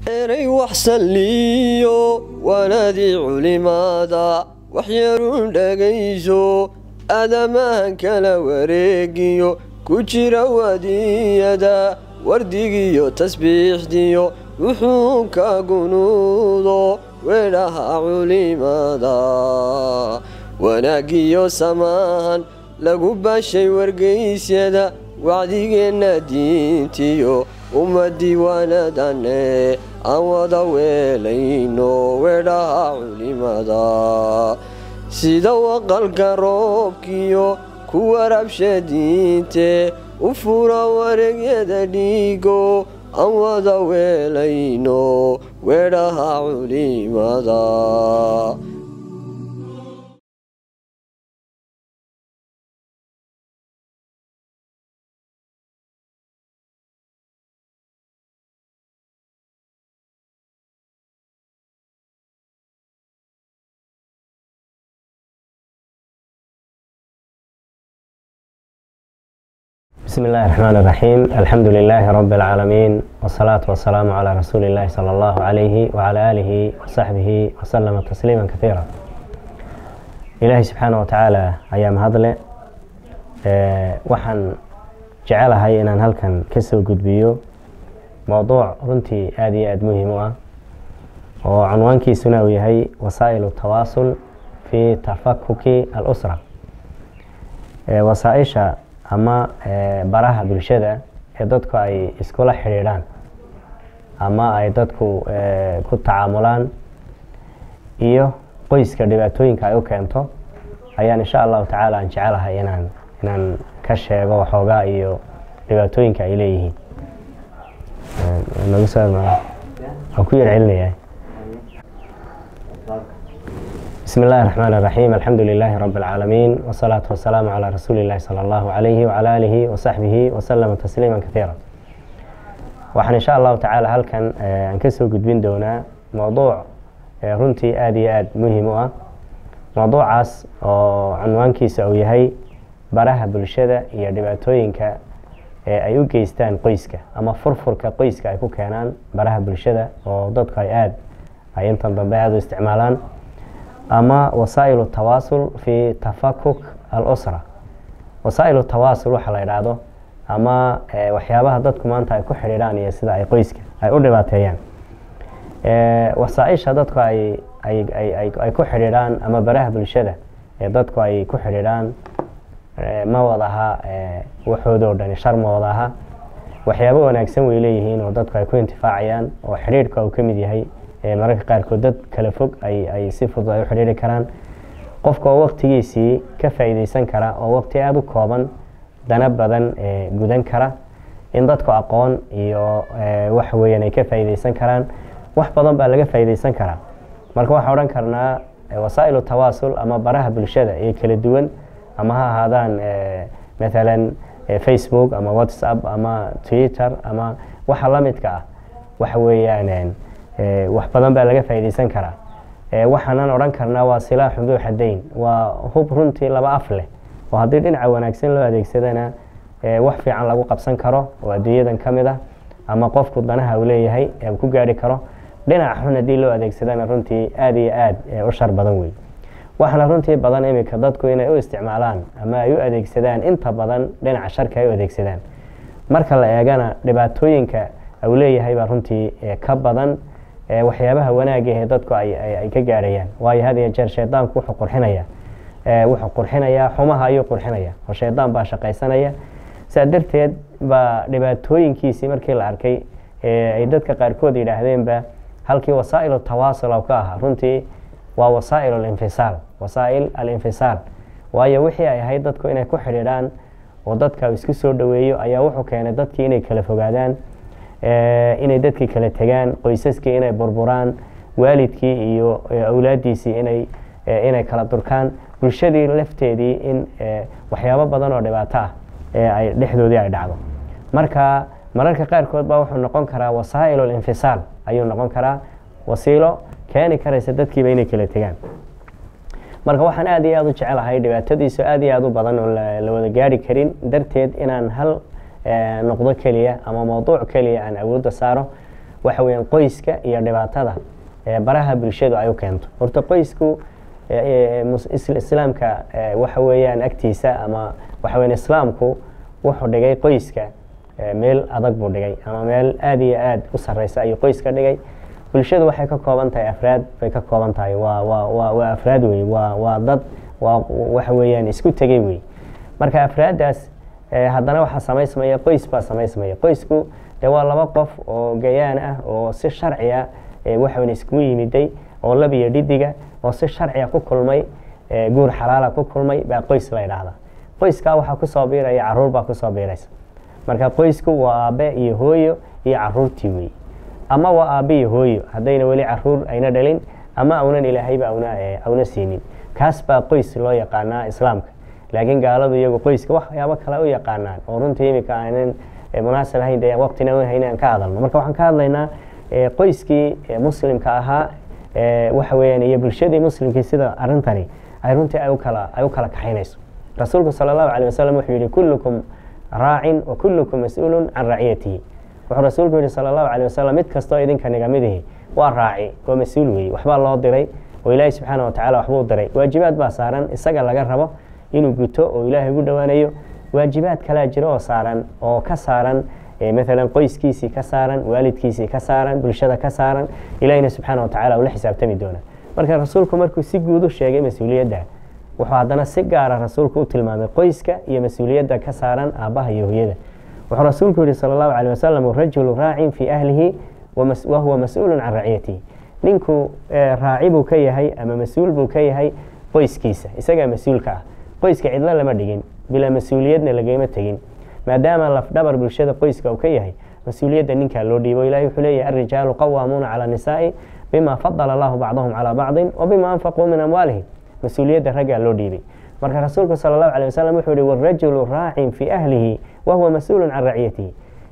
eray wax salliyo waanadii culimaada waxyarun dhegayso aadamahan kala wareegiyo ku jira wadiyada wardigiyo tasbiixdiyo wuxuunka gunuudo weedhaha culimada wanaagiyo samaahan lagu bashay wargaysyada wacdigeenna diintiyo ummadii waanadane aan wada weelayno weedhaha culimada sida waqalka roobkiyo ku warabsha diinte u fura wareegyada dhiigo aan wada weelayno weedhaha culimada بسم الله الرحمن الرحيم الحمد لله رب العالمين والصلاة والسلام على رسول الله صلى الله عليه وعلى آله وصحبه وسلم تسليما كثيرا إلهي سبحانه وتعالى أيام هذله waxaan jecelahay inaan halkan ka soo gudbiyo mowduuc runtii aada iyo aada muhiim u ah oo cunwaankiisuna uu yahay wasaa'ilu tawaasul fi tafakuki al-usra wasaaisha ama baraha bulshada ee dadku ay iskula xidhiidhaan ama ay dadku ku tacaamulaan iyo qoyska dhibaatooyinka ay u keento ayaan insha allahu tacaala aan jecelahay inaan inaan ka sheego waxoogaa iyo dhibaatooyinka ay leeyihiin nagu soo waan ku yar celinaya بسم الله الرحمن الرحيم الحمد لله رب العالمين والصلاة والسلام على رسول الله صلى الله عليه وعلى آله وصحبه وسلم تسليما كثيرا waxaan insha allahu tacaala halkan aan kasoo gudbin doonaa mowduuc runtii aada iyo aada muhiim u ah mowduucaas oo cunwaankiisa uu yahay baraha bulshada iyo dhibaatooyinka ee ay u geystaan qoyska ama furfurka qoyska ay ku keenaan baraha bulshada oo dadku ay aada ay intan dambe aada u isticmaalaan ama wasaa'ilu tawaasul fi tafakuk al-usra wasaa'ilu tawaasul waxa la yidhaahdo ama waxyaabaha dadku maanta ay ku xidhiidhaan iyo sida ay qoyska ay u dhibaateeyaan wasaaisha dadku ay ay ku xidhiidhaan ama baraha bulshada ee dadku ay ku xidhiidhaan ma wadaha waxoodoo dhani shar ma wadaha waxyaabo wanaagsan way leeyihiin oo dadku ay ku intifaacayaan oo xidhiidhka uu ka mid yahay mararka qaarkood dad kala fog ay si fudud ay u xidhiiri karaan qofka oo waqtigiisii ka faa'iideysan kara oo waqti aada u kooban dana badan gudan kara in dadku aqoon iyo waxa weeyaan ay ka faa'iideysan karaan wax badan baa laga faa'iideysan karaa marka waxaan odhan karnaa wasaa'ilu tawaasul ama baraha bulshada ee kala duwan ama ha ahaadaan mathalan facebook ama whatsapp ama twitter ama waxa la midka ah waxa weeyaan wax badan baa laga faa'iideysan karaa waxaanan odhan karnaa waa silaaxu duu xadayn waa hub runtii laba af leh oo haddii dhinaca wanaagsan loo adeegsadana wax fiican lagu qabsan karo oo adduunyadan ka mid ah ama qofku danaha uu leeyahay ee uu ku gaari karo dhinaca xun haddii loo adeegsadana runtii aada iyo aada u shar badan wey waxaana runtii badan iminka dadku inay u isticmaalaan ama ay u adeegsadaan inta badan dhinaca sharka ay u adeegsadaan marka la eegana dhibaatooyinka uu leeyahay baa runtii ka badan waxyaabaha wanaagah ee dadku ay ka gaarayaan waayo had iyo jeer shaydaanku wuxuu qurxinaya wuxuu qurxinayaa xumaha ayuu qurxinaya oo shaydaan baa shaqaysanaya saa darteed baa dhibaatooyinkiisii markii la arkay ay dadka qaarkood yidhaahdeenba halkii wasaa'ilu tawaasul ka ahaa runtii waa wasaa'il alinfisaal wasaa'il alinfisaal waayo wixii ay ahayd dadku inay ku xidhiidhaan oo dadka isku soo dhoweeyo ayaa wuxuu keenay dadkii inay kala fogaadaan inay dadkii kala tegaan qoysaskii inay burburaan waalidkii iyo awlaaddiisii inay inay kala durkaan bulshadii lafteedii in waxyaabo badan oo dhibaato ah ee ay dhexdoodii ay dhacdo marka mararka qaarkood baa wuxuu noqon karaa wasaa'il alinfisaal ayuu noqon karaa wasiilo keeni karaysa dadkiiba inay kala tegaan marka waxaan aad iyo aad u jecelahay dhibaatadiisu aad iyo aad u badan oo la wada gaari karin darteed inaan hal noqdo keliya ama mawduuc keliya aan awoodda saaro waxa weeyaan qoyska iyo dhibaatada ee baraha bulshadu ay u keento horta qoysku ee, ee, mus- is- islaamka ee, waxa weeyaan agtiisa ama waxa weeyaan islaamku wuxuu dhigay qoyska ee, meel adag buu dhigay ama meel aad iyo aad u sarreysa ayuu qoyska dhigay bulshadu waxay ka kooban tahay afraad bay ka kooban tahay waa waa waa waa afraad wey waa waa dad waa waxa weeyaan isku tegay wey marka afraaddaas eh, haddana waxaa samaysmaya qoys baa samaysmaya qoysku dee waa laba qof oo gayaan ah oo si sharciya eh, waxa weyn iskugu yimiday oo lab iyo dhidiga oo si sharciya ku kulmay eh, guur xalaala ku kulmay baa qoys la yidhaahdaa qoyskaa waxaa kusoo biiraya caruur baa kusoo biiraysa marka qoysku waa aabe iyo hooyo iyo caruurtii wey ama waa aabe iyo hooyo haddayna weli caruur ayna dhalin ama aunan ilaahayba auna eh, auna siinin kaas baa qoys loo yaqaanaa islaamka laakiin gaaladu iyagu qoyska waxyaabo kale u yaqaanaan oo runtii imika aanan eh, munaasab ahayn dee waqtina u hayn aan ka hadalno marka waxaan ka hadlaynaa eh, qoyskii eh, muslimka ahaa eh, waxa weeyaan iyo bulshadii muslimkii sida arrintani ay runtii ay u kala ay u kala kaxaynayso rasuulku sala allahu caleyh wasalam wuxuu yihi kullukum raacin wa kullukum mas-uulun can raciyatihi wuxuu rasuulku yihi sala allahu caleyh wasalam mid kastoo idinka nigamidihi waa raaci waa mas-uul weeye waxbaa loo diray oo ilaahi subxaana wa tacala waxbuu diray waajibaad baa saaran isaga laga rabo inuu guto oo ilaahay ugu dhowaanayo waajibaad kalaa jiro oo saaran oo ka saaran eh, maalan qoyskiisii ka saaran waalidkiisii ka saaran bulshada ka saaran ilahina subxaana wa tacala uu la xisaabtami doona marka rasuulku markuu si guud u sheegay mas-uuliyadda wuxuu haddana si gaara rasuulku u tilmaamay qoyska iyo mas-uuliyadda ka saaran aabbaha iyo hooyada wuxuu rasuulku yihi sala allahu caleyh wasalam rajulu raacin fii ahlihi wamas- wahuwa mas-uulun can raciyatihi ninku eh, raaci buu ka yahay ama mas-uul buu ka yahay qoyskiisa isagaa mas-uulka ah qoyska cidlo lama dhigin bilaa mas-uuliyadna lagama tegin maadaama lafdhabar bulshada qoyska uu ka yahay mas-uuliyadda ninkaa loo dhiibo ilahi wuxuu leeyahay alrijaalu qawaamuuna cala nisaa'i bima fadala allahu bacdahum calaa bacdin wa bima anfaquu min amwaalihim mas-uuliyadda raggaa loo dhiibay marka rasuulku sala allahu caleyh wasalam wuxuu yihi warajulu raacin fii ahlihi wahuwa mas-uulun can raciyatihi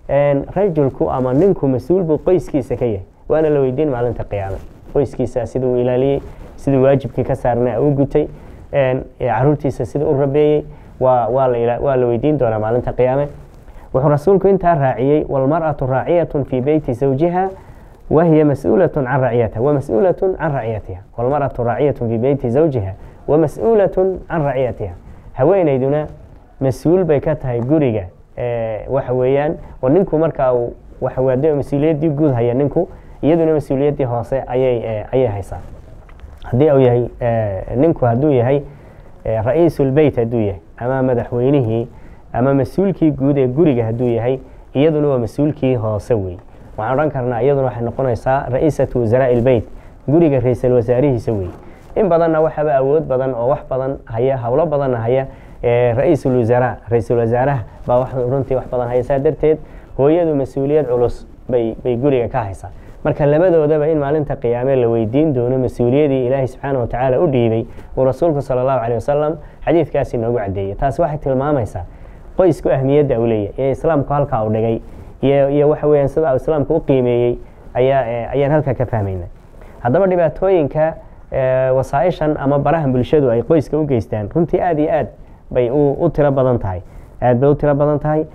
rajulku ama ninku mas-uul buu qoyskiisa ka yahay waana la weydiin maalinta qiyaame qoyskiisa siduu u ilaaliyey siduu waajibkii ka saarnaa u gutay caruurtiisa siduu u rabeeyey waa waa la ila- waa la weydiin doonaa maalinta qiyaame wuxuu rasuulku intaa raaciyey walmar'atu raaciyatun fii beyti zawjiha wahiya mas-uulatun can raciyatiha wamas-uulatun can raciyatiha walmar'atu raaciyatun fii beyti zawjiha wamas-uulatun can raciyatiha haweenayduna mas-uul bay ka tahay guriga eh, waxa weeyaan oo ninku markaa uu waxa weye haddii mas-uuliyaddii guud haya ninku iyaduna mas-uuliyaddii hoose ayay eh, ayay haysaa haddii uu yahay eh, ninku hadduu yahay eh, ra-iisulbeyt hadduu yahay ama madaxweynihii ama mas-uulkii guud ee guriga hadduu yahay iyaduna waa mas-uulkii hoose wey waxaan odhan karnaa iyaduna waxay noqonaysaa ra-iisatu wasaraai ilbeyt guriga ra-iisal wasaarihiisa wey in badanna waxaaba awood badan oo wax badan haya howlo badanna haya eh, ra-iisul wasaraa ra-iisul wasaaraha baa wax runtii wax badan haya saa darteed hooyadu mas-uuliyad culus bay bay guriga ka haysaa marka labadoodaba in maalinta qiyaame la weydiin doono mas-uuliyadii ilaahay subxaana wa tacaala u dhiibay uu rasuulku sala allahu caleyh wasalam xadiidkaasi noogu caddeeyey taasi waxay tilmaamaysaa qoysku ahmiyadda uu leeyahay ee islaamku halkaa u dhigay iyo iyo waxa weeyaan sida uu islaamku u qiimeeyey ayaa eh, ayaan halkaa ka fahmayna haddaba dhibaatooyinka eh, wasaaishan ama barahan bulshadu ay qoyska u geystaan runtii aada iyo aad bay u u tiro badan tahay aad bay u tiro badan tahay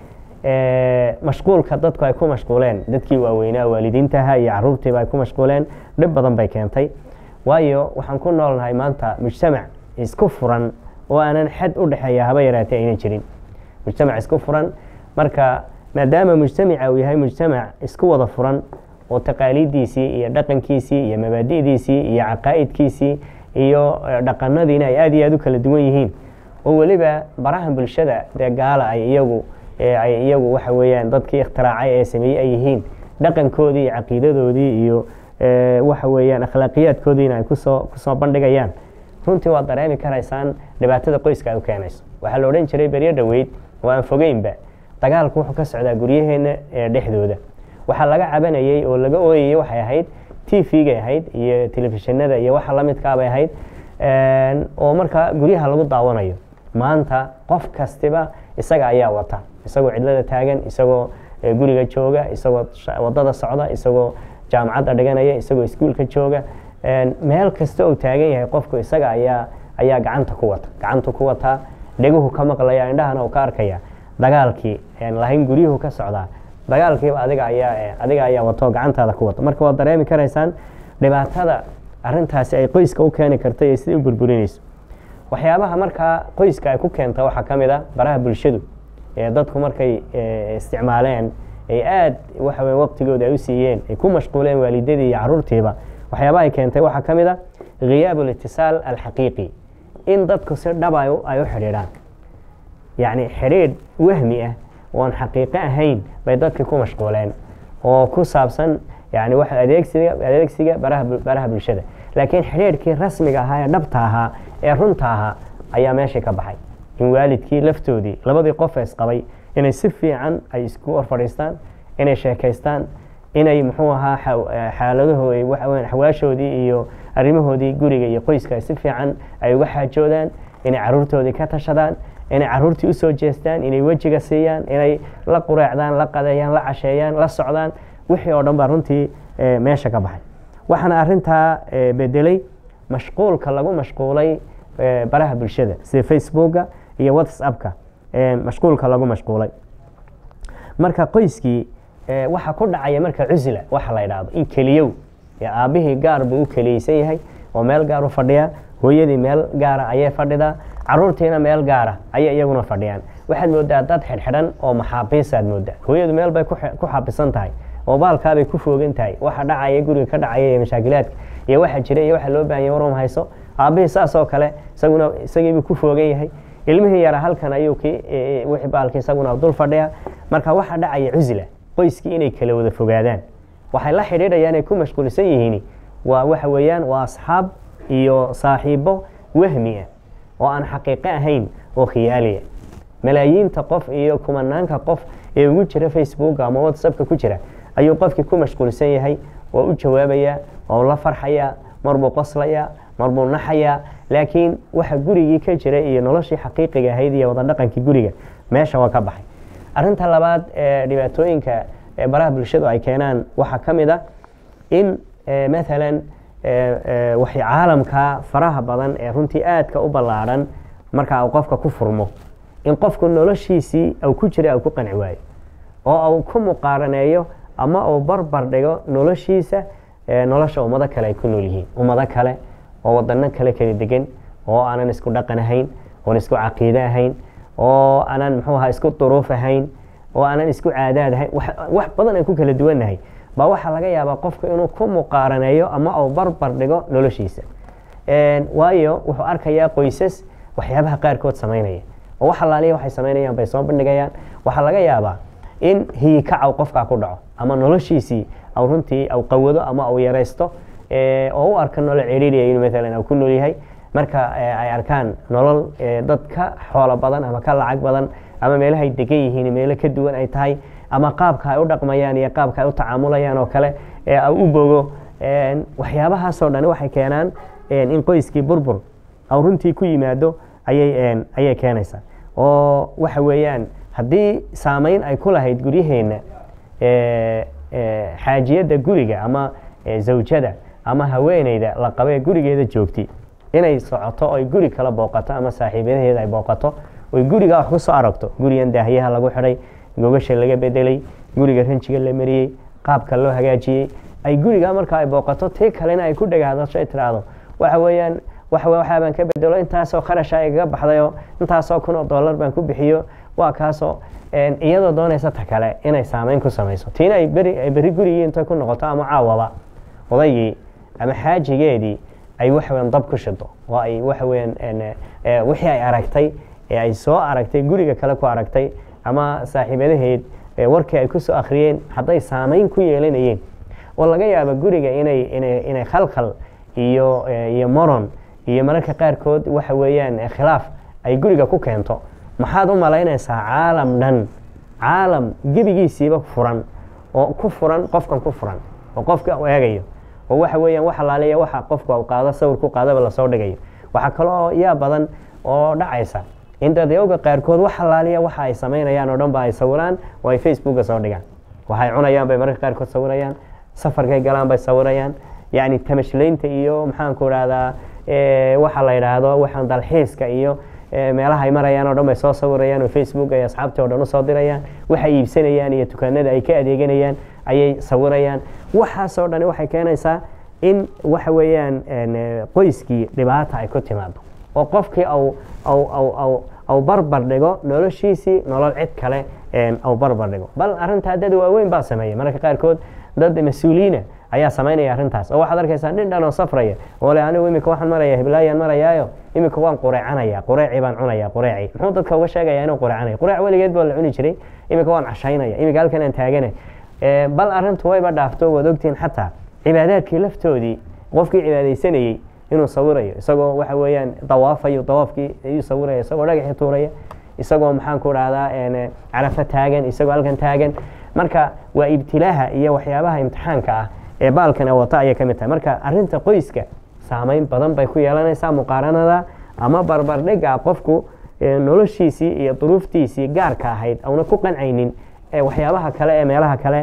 Eh, mashquulka dadku ay ku mashquuleen dadkii waaweynaa waalidiintaha iyo caruurtiiba ay ku mashquuleen dhib badan bay keentay waayo waxaan ku noolnahay maanta mujtamac isku furan oo aanan xad u dhexeeya haba yaraatee aynan jirin mujtamac isku furan marka maadaama mujtamaca uu yahay mujtamac isku wada furan oo taqaaliiddiisii iyo dhaqankiisii iyo mabaadi'diisii iyo caqaa'idkiisii iyo eh, dhaqanadiina ay aad iyo aad u kala duwan yihiin oo weliba barahan bulshada dee gaala ay iyagu ee ay iyagu waxa weeyaan dadkii ikhtiraacay ee sameeyey ay yihiin dhaqankoodii iyo caqiidadoodii iyo eh, waxa weeyaan akhlaaqiyaadkoodiina ay kusoo kusoo bandhigayaan runtii waad dareemi karaysaan dhibaatada qoyska ay u keenayso waxaa la odhan jiray beryo dhoweyd oo aan fogeynba dagaalku wuxuu ka socdaa guryaheenna ee dhexdooda waxaa laga cabanayey oo laga ooyayey waxay ahayd t v-gay ahayd iyo telefishinada iyo waxa la midkaabay ahayd Een, oo markaa guryaha lagu daawanayo maanta qof kastiba isaga ayaa wata isagoo cidlada taagan isagoo eh, guriga jooga isagoo sha- wadada socda isagoo jaamacadda dhiganaya isagoo iskuulka jooga Een, meel kasta uu taagan yahay qofku isaga ayaa ayaa gacanta ku wata gacantu ku wataa dheguhu ka maqlaya indhahana uu ka arkaya dagaalkii een lahayn guryuhu ka socdaa dagaalkiiba adiga ayaa adiga ayaa wato gacantaada ku wato marka waad dareemi karaysaan dhibaatada arintaasi ay qoyska u keeni karta iyo sidai u burburinayso waxyaabaha markaa qoyska ay ku keenta waxaa ka mid a baraha bulshadu ee dadku markay isticmaaleen ay aad waxa weye waqtigooda ay u siiyeen ay ku mashquuleen waalidadii iyo caruurtiiba waxyaabaha ay keentay waxaa ka mid a khiyaab alitisaal alxaqiiqi in dadku si dhaba ay u xidhiidhaan yacni xidhiidh wahmi ah oon xaqiiqo ahayn bay dadkii ku mashquuleen oo ku saabsan yani wax adeegsiga adeegsiga baraha baraha bulshada laakiin xidhiidhkii rasmiga ahaa ee dhabta ahaa ee runta ahaa ayaa meeshii ka baxay in waalidkii laftoodii labadii qof ee isqabay inay si fiican ay isku hor fadhiistaan inay sheekaystaan inay muxuu ahaa xaaladahooda waxaweyan xawaashoodii iyo arrimahoodii guriga iyo qoyska ay si fiican ay uga xaajoodaan inay caruurtoodii ka tashadaan inay caruurtii usoo jeestaan inay wejiga siiyaan inay la qureecdaan la qadeeyaan la casheeyaan la socdaan wixii oo dhan baa runtii meesha ka baxay waxaana arintaa bedelay mashquulka lagu mashquulay baraha bulshada sida facebooka iyo whatsappka mashquulka lagu mashquulay marka qoyskii waxa ku dhacaya marka cusla waxa la yidhaahdo in keliyow aabbihii gaar buu u keliyeysan yahay oo meel gaar u fadhiyaa hooyadii meel gaara ayay fadhidaa caruurtiina meel gaara ayay iyaguna fadhiyaan waxaad moodaa dad xidhxidhan oo maxaabiisaad moodaa hooyadu meel bay ku xabisan tahay oo baalkaabay ku foogan tahay waxa dhacaya guriga ka dhacaya iyo mashaakilaadka iyo waxa jira iyo waxa loo baahanya warum hayso aabbihii saasoo kale isaguna isagiibuu ku foogan yahay ilmihii yara halkan ayuu ki wixii baalki isaguna dul fadhiya marka waxa dhacaya cusla qoyskii inay kala wada fogaadaan waxay la xidhiidhayaan ay ku mashquulsan yihiin waa waxa weeyaan waa asxaab iyo saaxiibo wahmi ah oo aan xaqiiqo ahayn oo khiyaaliya malaayiinta qof iyo kumanaanka qof ee ugu jira facebook ama whatsappka ku jira ayuu qofkii ku mashquulsan yahay waa u jawaabayaa waa la farxayaa marbuu qoslayaa marbuu naxayaa laakiin waxa gurigii ka jira iyo noloshii xaqiiqiga ahayd iyo wada dhaqankii guriga meesha waa ka baxay arinta labaad ee dhibaatooyinka baraha bulshadu ay keenaan waxaa ka mid a in maalan waxay caalamka faraha badan ee runtii aadka u ballaadhan marka uu qofka ku furmo in qofku noloshiisii uu ku jira uu ku qanci waayo oo uu ku muqaaraneeyo ama uu barbar dhigo noloshiisa nolosha ummado kale ay ku nool yihiin ummado kale oo wadano kale kala degan oo aanan isku dhaqan ahayn oon isku caqiide ahayn oo aanan muxuu ahaa isku duruuf ahayn oo aanan isku caadaad ahayn wax badan aan ku kala duwannahay baa waxaa laga yaabaa qofku inuu ku muqaaraneeyo ama uu barbar dhigo noloshiisa waayo wuxuu arkayaa qoysas waxyaabaha qaarkood samaynaya oo wax alaaliya waxay samaynayaan bay soo bandhigayaan waxaa laga yaabaa in hiyikacaw qofkaa ku dhaco ama noloshiisii aw runtii aw qawado ama aw yaraysto oo u arka nolol ciriiriya inuu maalan aw ku nool yahay marka ay arkaan nolol dad ka xoolo badan ama ka lacag badan ama meelahay degan yihiin meelo ka duwan ay tahay ama qaabka ay u dhaqmayaan iyo qaabka ay u tacaamulayaan oo kale u bogo waxyaabahaasoo dhan waxay keenaan in qoyskii burbur aw runtii ku yimaado ayay ayay keenaysaa oo waxa weeyaan haddii saameyn ay ku lahayd guryaheenna xaajiyadda guriga ama zawjada ama haweeneyda la qabee gurigeeda joogti inay socoto oy guri kala booqato ama saaxiibadaheeda ay booqato oy guriga wax ku soo aragto gurigan daahyaha lagu xidhay gogasha laga bedelay guriga ranjiga la mariyey qaabka loo hagaajiyey ay guriga marka ay booqato tii kalena ay ku dhagaadasho ay tiraahdo waxa weeyaan waxaa baan ka bedelo intaasoo kharasha igaga baxdayoo intaasoo kun oo dollar baan ku bixiyo waa kaasoo iyadoo doonaysa ta kale inay saameyn ku samayso tiina ay berri gurigii intay ku noqoto ama caawaba odaygii ama xaajigeedii ay waxaweyan dab ku shido oo ay waxaweyan wixii ay aragtay ee ay soo aragtay guriga kale ku aragtay ama saaxiibadaheed warkii ay ku soo akhriyeen hadday saameyn ku yeelanayeen oo laga yaabo guriga inay inay khalkhal iyo iyo moron iyo mararka qaarkood waxa weeyaan khilaaf ay guriga ku keento maxaad u malaynaysaa caalam dhan caalam gebigiisiiba furan oo ku furan qofkan ku furan oo qofka u eegayo oo waxa weeyaan wax alaaliya waxa qofku u qaado sawir ku qaadaba lasoo dhigayo waxaa kaloo yaa badan oo dhacaysa in dadyowga qaarkood wax alaaliya waxa ay samaynayaan oo dhan ba ay sawiraan oo ay facebooka soo dhigaan waxay cunayaan bay mararka qaarkood sawirayaan safarkay galaan bay sawirayaan yacni tamashlaynta iyo maxaanku idhahdaa waxa la yidhaahdo waxaan dalxiiska iyo meelaha ay marayaan oo dhan bay soo sawirayaan oo facebook ay asxaabtii oo dhan usoo dirayaan waxay iibsanayaan iyo dukaanada ay ka adeeganayaan ayay sawirayaan waxaasoo dhani waxay keenaysaa in waxa weeyaan qoyskii dhibaata ay ku timaado oo qofkii au barbar dhigo noloshiisii nolol cid kale au barbar dhigo bal arrintaa dad waaweyn baa sameeya mararka qaarkood dad mas-uuliyiina ayaa samaynaya arrintaas oo waxaad arkaysaa nin dhan oo safraya oo le anigu imika waxaan maraya heblaayaan marayaayo imika waan qureecanaya qureeci baan cunaya qureeci muxuu dadka uga sheegaya inuu qureecanaya qureec weligeed baa la cuni jiray imika waan cashaynaya imika halkan aan taagana bal arrintu wayba dhaafto waad ogtihiin xataa cibaadaadkii laftoodii qofkii cibaadaysanayey inuu sawirayo isagoo waxa weeyaan dawaafayo dawaafkii ayuu sawiraya isagoo dhagaxii tuuraya isagoo maxaan ku dhahdaa carafo taagan isagoo halkan taagan marka waa ibtilaaha iyo waxyaabaha imtixaanka ah ee baalkan wata ayay ka mid tahay marka arinta qoyska saameyn badan bay ku yeelanaysaa muqaaranada ama barbardhiga qofku noloshiisii iyo duruuftiisii gaarka ahayd auna ku qancaynin waxyaabaha kale ee meelaha kale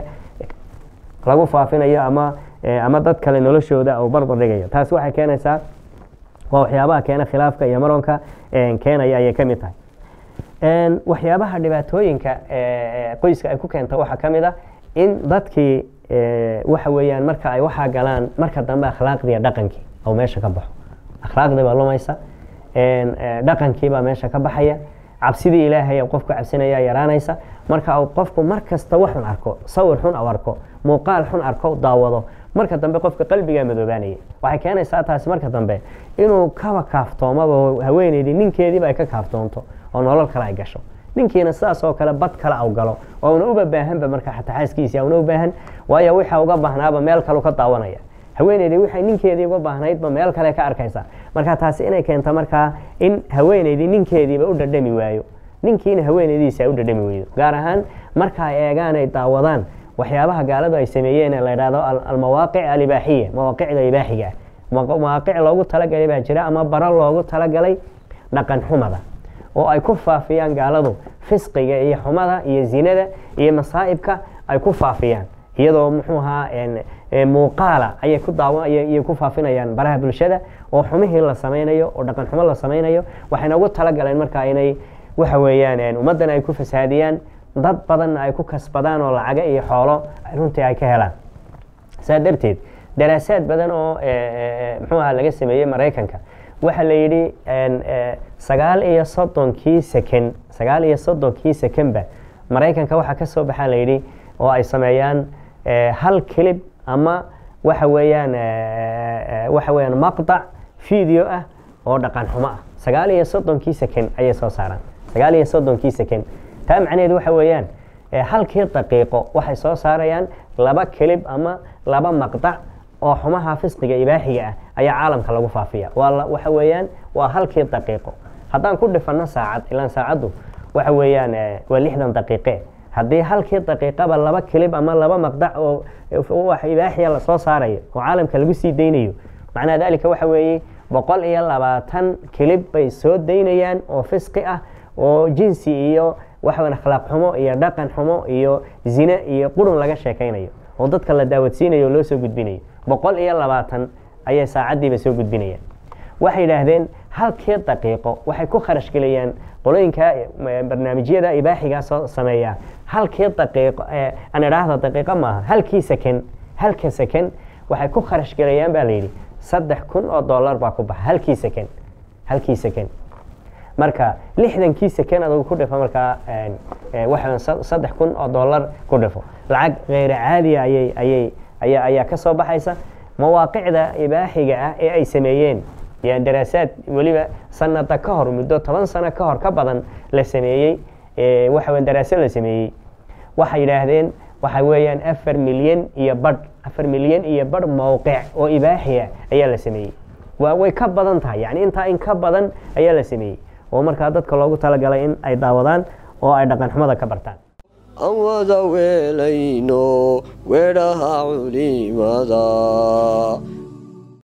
lagu faafinayo ama ama dad kale noloshooda uu barbardhigayo taasi waxay keenaysaa waa waxyaabaha keena khilaafka iyo maronka keenaya ayay ka mid tahay waxyaabaha dhibaatooyinka qoyska ay ku keenta waxaa ka mid a in dadkii waxa weeyaan marka ay waxaa galaan marka dambe akhlaaqdiiyo dhaqankii ou meesha ka baxo akhlaaqdii baa lumaysa dhaqankii baa meesha ka baxaya cabsidii ilaahay qofku cabsinaya yaraanaysa marka uu qofku mar kasta waxun arko sawir xun u arko muuqaal xun arko daawado marka dambe qofka qalbigaa madoobaanaya waxay keenaysaa taasi marka dambe inuu kaba kaaftoomaba haweeneydii ninkeediiba ay ka kaaftoonto oo nolol kale ay gasho ninkiina sidaas oo kale bad kale au galo oo una uba baahanba marka xataa xaaskiisii una u baahan waayo waxa uga baahnaaba meel kalu ka daawanaya haweeneydii waxay ninkeedii uga baahnaydba meel kale ka arkaysa marka taasi inay keento markaa in haweeneydii ninkeediiba u dhadhami waayo ninkiina haweeneydiisa ay u dhadhami weydo gaar ahaan marka ay eegaan ay daawadaan waxyaabaha gaaladu ay sameeyeen ee la yidhahdo almawaaqic alibaaxiya mawaaqicda ibaaxiga ah mawaaqic loogu talagalay baa jira ama baro loogu talagalay dhaqan xumada oo ay ku faafiyaan gaaladu fisqiga iyo xumada iyo zinada iyo masaa'ibka ay ku faafiyaan iyadoo muxuu ahaa muuqaala ayay ku daawa ayay ku faafinayaan baraha bulshada oo xumihii la samaynayo oo dhaqan xumo la samaynayo waxayna ugu talagaleen markaa inay waxa weeyaan ummaddan ay ku fasaadiyaan dad badanna ay ku kasbadaan oo lacaga iyo xoolo runtii ay ka helaan saa darteed daraasaad badan oo muxuu aha laga sameeyey maraykanka waxaa la yidhi sagaal iyo soddonkii seken sagaal iyo soddonkii sekenba maraykanka waxaa ka soo baxaa la yidhi oo ay sameeyaan hal kilib ama waxa weeyaan waxa weeyaan maqdac video ah oo dhaqan xumo ah sagaal iyo soddonkii seken ayay soo saaraan sagaal iyo soddonkii seken taa macnaheedu waxa weeyaan halkii daqiiqo waxay soo saarayaan laba kilib ama laba maqdac oo xumaha fisqiga ibaaxiga ah ayaa caalamka lagu faafiya waa waxa weeyaan waa halkii daqiiqo haddaan ku dhifanno saacad ilaan saacaddu waxa weeyaan waa lixdan daqiiqe haddii halkii daqiiqaba laba kilib ama laba maqdac oo wax ibaaxiya lasoo saarayo oo caalamka lagu sii daynayo macnaha dalika waxa weeye boqol iyo labaatan kilib bay soo daynayaan oo fisqi ah oo jinsi iyo waxawan akhlaaq xumo iyo dhaqan xumo iyo zine iyo qurun laga sheekaynayo oo dadka la daawadsiinayo oo loo soo gudbinayo boqol iyo labaatan ayay saacaddiiba soo gudbinayaan waxay yidhaahdeen halkii daqiiqo waxay ku kharash geliyaan qolooyinka barnaamijyada ibaaxigaa soo sameeya halkii daqiiqo aan idhaahda daqiiqo maaha halkii seken halka seken waxay ku kharash gelayaan baa layidhi saddex kun oo dollar baa ku baxa halkii seken halkii seken marka lixdankii seken adugu ku dhifo markaa waxa saddex kun oo dollar ku dhifo lacag kheyra caadiya ayay ayay aya ayaa ka soo baxaysa mawaaqicda ibaaxiga ah ee ay sameeyeen yaa daraasaad weliba sanada ka hor muddo toban sano ka hor ka badan la sameeyey waxa daraasad la sameeyey waxay yidhaahdeen waxa weeyaan afar milyan iyo badh afar milyan iyo badh mowqic oo ibaaxiya ayaa la sameeyey waa way ka badan tahay yani intaa in ka badan ayaa la sameeyey oo markaa dadka loogu talagalay in ay daawadaan oo ay dhaqan xumada ka bartaan aan wada weelayno weedhaha culimada